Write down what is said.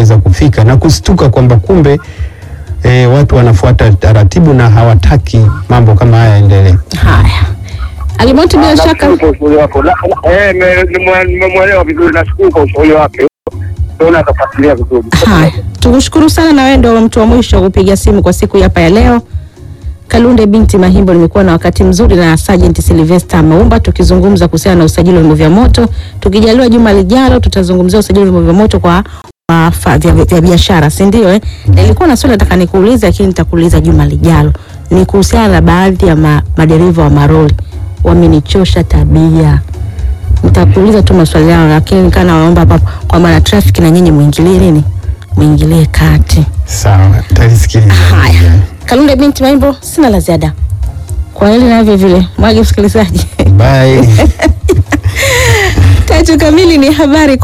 kuweza kufika na kustuka kwamba kumbe e, watu wanafuata taratibu na hawataki mambo kama haya yaendelee. Haya, Alimoto, bila shaka Nashukuru kwa ushauri wako. Na- na- eh, me- nimwe- nimemwelewa vizuri, nashukuru kwa ushauri wake. Naona atafuatilia vizuri. Haya, tukushukuru sana, na wewe ndio mtu wa mwisho kupiga simu kwa siku hii hapa ya leo. Kalunde binti Mahimbo, nimekuwa na wakati mzuri na Sergeant Sylvester Maumba tukizungumza kuhusiana na usajili wa vyombo vya moto. Tukijaliwa juma lijalo, tutazungumzia usajili wa vyombo vya moto kwa kwa fa- vya, vya biashara, si ndio? Eh, nilikuwa na swali nataka nikuulize, lakini nitakuuliza juma lijalo. Ni kuhusiana na baadhi ya ma, madereva wa maroli wamenichosha tabia nitakuuliza tu maswali yao, lakini kana naomba hapa kwamba na traffic na nyinyi muingilie nini, muingilie kati. Sawa, talisikiliza. Haya, Kalunde binti Maimbo, sina la ziada kwa hili na vile vile mwage msikilizaji. Bye. Tatu kamili ni habari kwa